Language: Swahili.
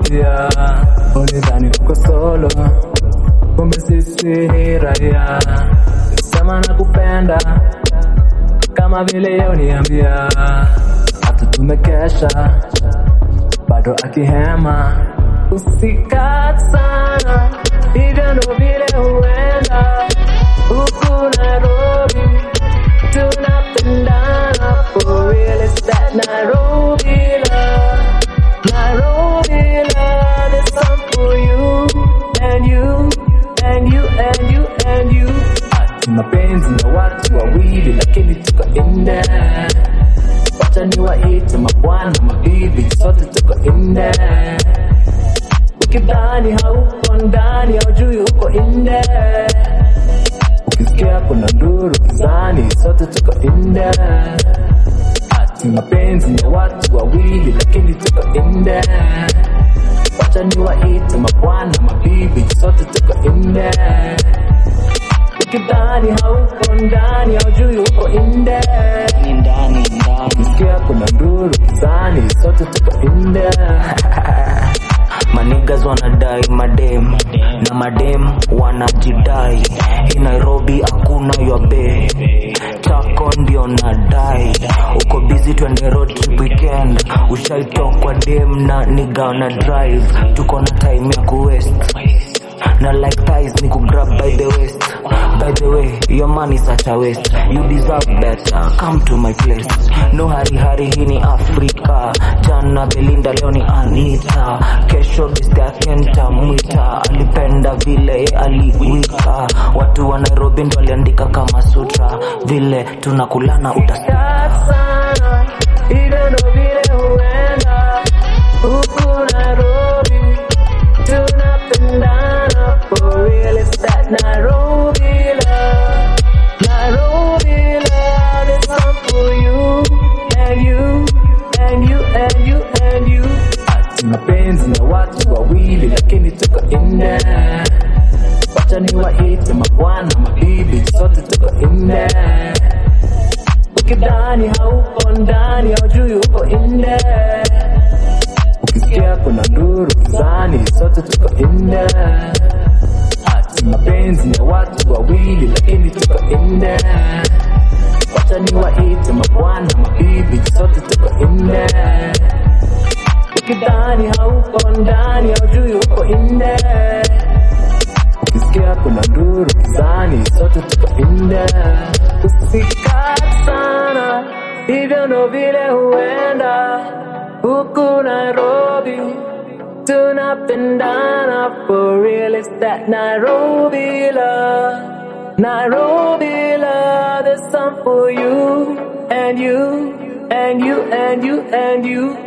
uliniambia ulidhani uko solo, kumbe sisi ni raia. Sema nakupenda kama vile uniambia, hata tumekesha bado akihema usikat sana, hivyo ndo vile huenda huku Nairobi tunapendana for real, it's that Nairobi love, Nairobi love, there's some for you and you and you and you and you. Ati mapenzi na watu wawili, lakini tuko inde wacha niwaite mabwana mabibi, sote tuko inde. Ukidhani hauko ndani, haujui uko inde. Ukisikia kuna nduru gizani, sote tuko inde. Ati mapenzi ni watu wawili, lakini tuko inde. Wacha niwaite mabwana mabibi, sote tuko inde. Ukidhani hauko ndani, haujui uko inde. ni ndani ndani Ukisikia kuna nduru gizani, sote tuko inde. manigas wanadai madem na madem wanajidai hii nairobi hakuna yabe chako ndio nadai uko bizi twende road trip weekend ushaitokwa dem na niga na drive tuko na time ya kuwest na like ties ni kugrab by the waist by the way your money such a waste you deserve better come to my place no hari hari hii ni afrika jana belinda leo ni anita kesho bistaakenta mwita alipenda vile ye aliwika watu wa nairobi ndo aliandika kama sutra vile tunakulana utasikia Kat sana, hivyo ndo vile huenda huku Nairobi tunapendana for real, it's that Nairobi love, Nairobi love, there's some for you and you and you and you and you. Ati mapenzi na watu wawili, lakini tuko inde. Wacha niwaite mabwana mabibi, sote tuko inde. Ukidhani hauko ndani, haujui uko inde. Ukisikia kuna nduru gizani, sote tuko inde. Ati mapenzi ni watu wawili, lakini tuko inde. Wacha niwaite mabwana mabibi, sote tuko inde. Ukidhani hauko ndani, haujui uko inde. Ukisikia kuna nduru gizani, sote tuko inde. Usikat sana, hivyo ndo vile huenda huku Nairobi tunapendana for real, it's that Nairobi love, Nairobi love, there's some for you and you and you and you and you.